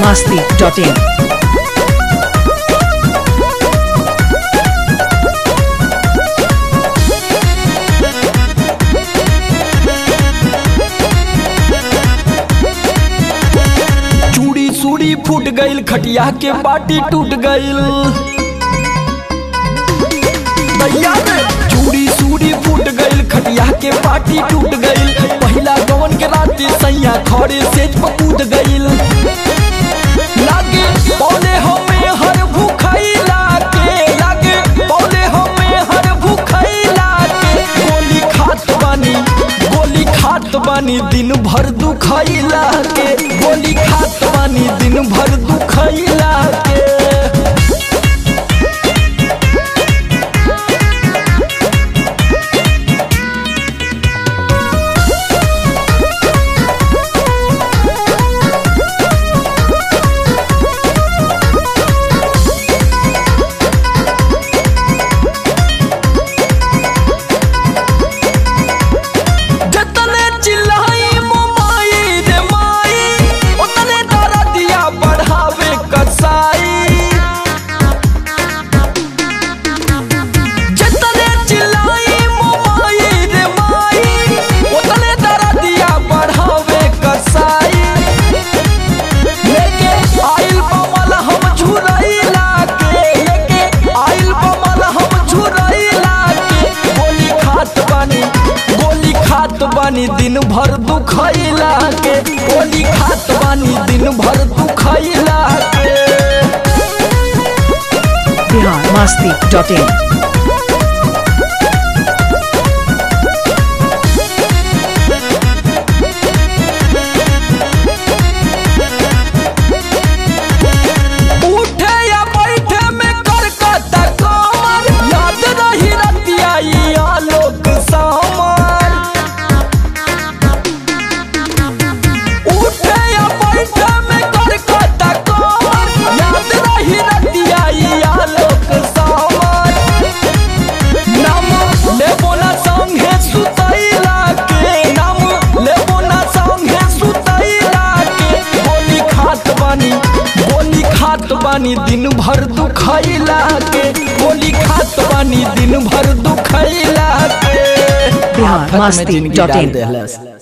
masti.in. चूड़ी सूड़ी फूट गईल खटिया के बाटी टूट गईल दैया रे चूड़ी सूड़ी फूट गईल खटिया के बाटी टूट गईल पहिला गवन के राती सैया खड़े सेज पर कूद गईल लागे पौले हमें हर भूखैला के लागे पौले हमें हर भूखैला के गोली खात बानी गोली खात बानी दिन भर दुखैला के गोली खात बानी दिन भर दुखैला के जतने चिल्लाई मोमाई रे माई उतने दरदिया बढ़ावे कसाई जतने चिल्लाई मोमाई रे माई उतने दरदिया बढ़ावे कसाई लेके आइल बमल हम झुरैला के लेके आइल बमल हम झुरैला के गोली खात बानी गोली खात बानी दिन भर दुखैला के गोली खात बानी दिन भर दुखैला के Bihar masti.in. उठे या बैठे में करकता कमर याद रही रतिया ई आलोक सामर उठे या बैठे में करकता कमर याद रही रतिया ई आलोक सामर नाम लेबो ना संगे सुतैला के नाम लेबो ना संगे सुतैला के गोली खात बानी गोली खात बानी दिन भर दुखैला के गोली खात बानी दिन भर दुखैला के बिहार आफत में जिंदगी डाल मस्ती.in. देहलस।